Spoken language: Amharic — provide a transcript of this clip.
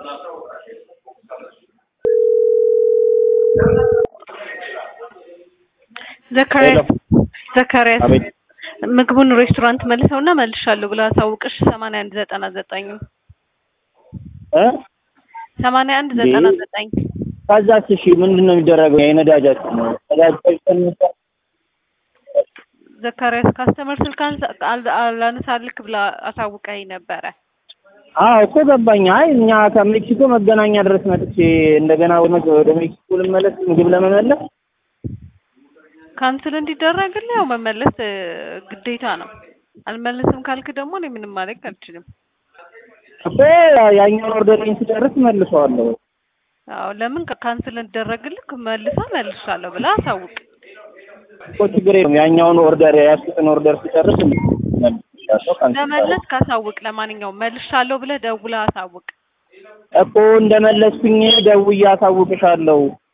ዘካሪያስ ዘካሪያስ አቤት ምግቡን ሬስቶራንት መልሰውና መልሻለሁ ብለህ አሳውቅሽ ሰማንያ አንድ ዘጠና ዘጠኝ እ ሰማንያ አንድ ዘጠና ዘጠኝ ከዛስ እሺ ምንድን ነው የሚደረገው? የነዳጃችን ነው ነዳጅ ቀንሳ ዘካሪያስ ካስተመር ስልክ አንሳ- አል- አላነሳልክ ብላ አሳውቀኝ ነበረ። አዎ እኮ ገባኝ። አይ እኛ ከሜክሲኮ መገናኛ ድረስ መጥቼ እንደገና ወደ ወደ ሜክሲኮ ልመለስ ምግብ ለመመለስ ካንስል እንዲደረግልህ ያው መመለስ እ, ግዴታ ነው። አልመለስም ካልክ ደግሞ እኔ ምንም ማድረግ አልችልም። እኮ ያኛውን ኦርደሬን ስጨርስ መልሰዋለሁ። አዎ ለምን ካ- ካንስል እንዲደረግልህ መልሳ መልሻለሁ ብላ አሳውቅ። እኮ ችግር የለውም። ያኛውን ኦርደር የያዝኩትን ኦርደር ስጨርስ መልሻለሁ። ካንስል ለመለስ ካሳውቅ ለማንኛውም መልሻለሁ ብለህ ደውለህ አሳውቅ። እኮ እንደመለስኩኝ ደውዬ አሳውቅሻለሁ።